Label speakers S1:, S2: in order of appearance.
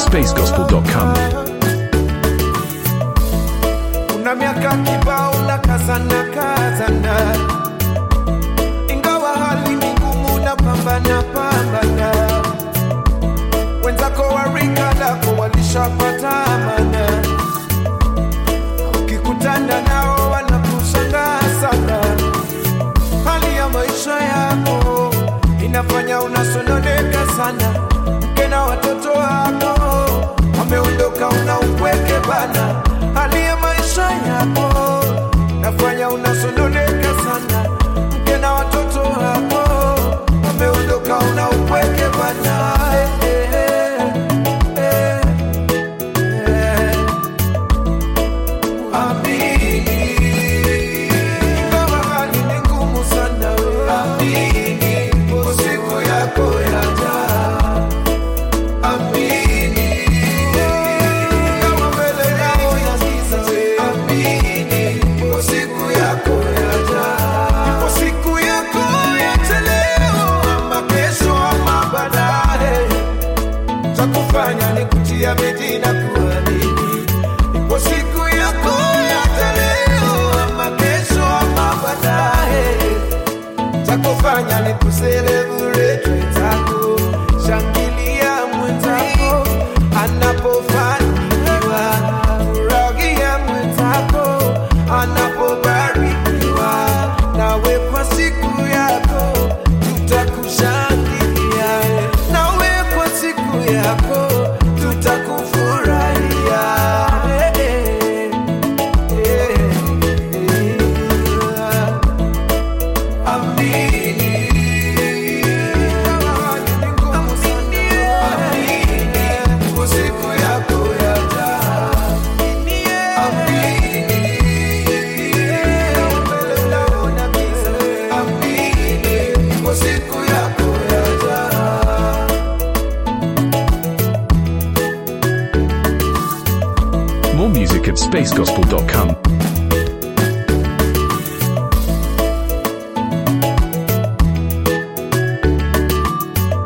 S1: momusicatSpaceGospel.com.
S2: una miaka kibao na kazana kazana, ingawa hali ni ngumu na pambana pambana, wenzako wa rika lako walishapata amana, ukikutana nao wanakushangaa sana. Hali ya maisha yako inafanya unasononeka sana, mke na watoto wako wameondoka, una upweke bana. Hali ya maisha yako inafanya unasononeka sana, mke na watoto wako wameondoka, una upweke bana. Eh, eh, eh, eh. Amini. Ingawa hali ni ngumu sana, amini. Ipo siku yako yaja. Amini. Ingawa mbele yao ya giza, amini. Ipo siku yako yaja. Ipo siku yako yaja leo, ama kesho, ama baadaye cha kufanya ni kutia bidii na kuamini. Ipo siku yako ya leo ama kesho ama baadaye, cha kufanya ni kuselebrate mwenzako, shangilia mwenzako anapofanikiwa, furahia mwenzako anapobarikiwa, nawe kwa siku yako tutakushangilia, nawe kwa siku yako tutakufurahia. Eh, eh, eh, eh. Amini. Amini. Kwa siku yako yaja. Amini. Mbele unaona giza. Amini. Kwa siku yako yaja.
S1: More music at spacegospel.com.